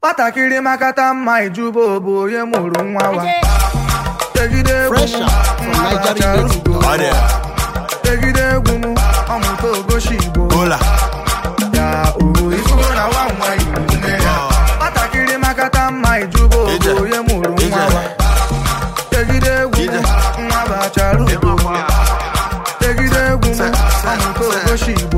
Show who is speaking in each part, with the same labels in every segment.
Speaker 1: nwatakịrị makata mma ijuba bụ onye mụrụ nwa wa tegide egwu
Speaker 2: Fresh
Speaker 1: m
Speaker 2: out from
Speaker 1: nwa
Speaker 2: Nigeria
Speaker 1: bachara
Speaker 2: Native.
Speaker 1: ugo.
Speaker 3: Ọ dị
Speaker 1: tegide egwu m ọmụta ogoshi igbo
Speaker 3: ụla
Speaker 1: ya o ifugo na nwa nwa igbo nne ya nwatakịrị makata mma ijuba
Speaker 3: Ije.
Speaker 1: bụ onye mụrụ nwa
Speaker 3: Ije.
Speaker 1: wa tegide egwu
Speaker 3: Ije.
Speaker 1: m nwa bachara ugo tegide egwu m ọmụta ogoshi igbo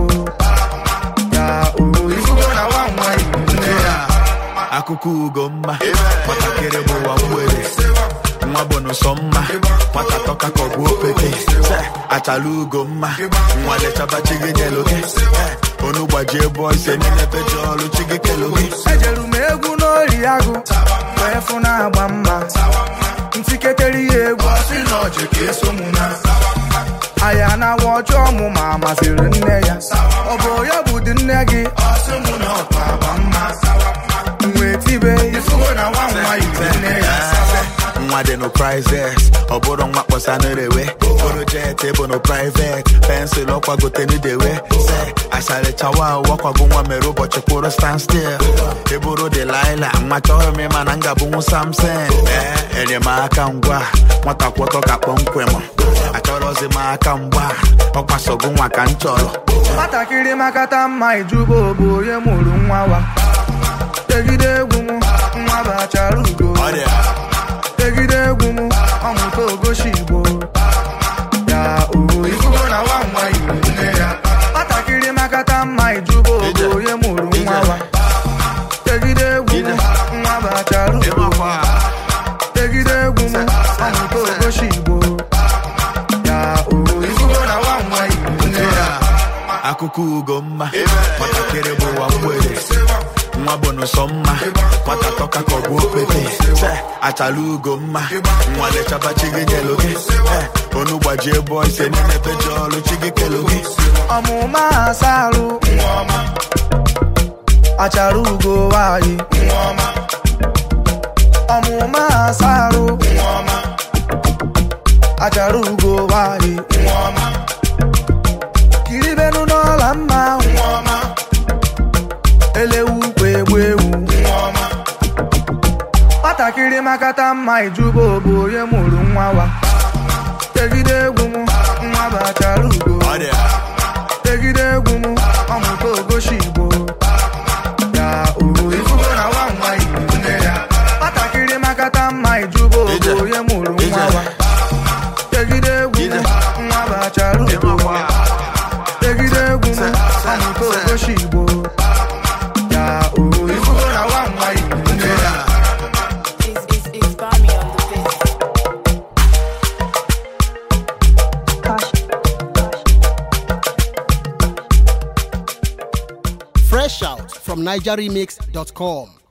Speaker 1: ya o ifugo na nwa nwa igbo nne ya
Speaker 3: akụkọ ugo mma nwatakịrị bụ ụwa mgbede nwa bụ n'ụsọ mma nwata tọka ka ọ bụ opete Se, achala ugo mma nwa lechaba chi gị nyelu gị Eh, onu gbajie bụọ ise niile pecha ọrụ chi gị kelu gị
Speaker 1: ejeru m egwu n'ori agụ wee fụ na-agba mma ntikekere ihe egwu ọsị na ọjị ka eso mụ na aya na-awa ọjọọ mụ ma masịrị nne ya ọ bụ ya bụ dị nne gị ọsị mụ na ọkpa agba mma wee tibe ifugo na nwa nwa yiri nne ya
Speaker 3: nwa dị no prizes ọ bụrụ nwa kpọsa n'erewe bụrụ jet bụ no privet pensụl ọkwagote n'idewe se asharịchawa wakwago nwa mere ụbọchị kwụrụ stand still ịbụrụ delaila nwa chọrọ m ịma na m ga-abụnwu samson ee enyemaka ngwa nwata kwọtọ ka kpọmkwem achọrọzi m aka mgba ọkwasogo nwa ka m chọrọ
Speaker 1: nwatakịrị makata mma ijuba bụ onye mụrụ nwa wa tegide egwu m nwa bachara ugo tegide egwu m ọmụta ogoshi igbo ya o ifugo na nwa nwa igbo nne ya nwatakịrị makata mma ijuba bụ onye mụrụ nwa wa tegide egwu m nwa bachara ugo tegide egwu m ọmụta ogoshi igbo ya o ifugo na nwa nwa igbo nne ya
Speaker 3: akụkọ ugo mma nwatakịrị bụ ụwa mgbede nwa bụ n'ụsọ mma nwata tọka ka ọ bụ opete Se, achala ugo mma nwa lechaba chi gị nyelu gị Eh, onu gbajie bụọ ise niile pecha ọrụ chi gị kelu gị
Speaker 1: ọmụma asarụ achara ugo nwanyị ọmụma asarụ achara ugo nwanyị kiribenu n'ọla mma elewu ukwu egbu ewu nwatakịrị makata mma ijuba bụ onye mụrụ nwa wa tegide egwu m nwa bachara ugo tegide egwu m ọmụta ogoshi igbo ya o ifugo na nwa nwa igbo nne ya nwatakịrị makata mma ijuba bụ
Speaker 3: Ije.
Speaker 1: onye mụrụ nwa
Speaker 3: Ije.
Speaker 1: wa tegide egwu m
Speaker 3: Ije.
Speaker 1: nwa bachara ugo tegide egwu m ọmụta ogoshi igbo ya o ifugo na nwa nwa igbo nne ya
Speaker 4: It's, it's, it's Bami on the beat.
Speaker 2: Fresh out from NigerRemix.com.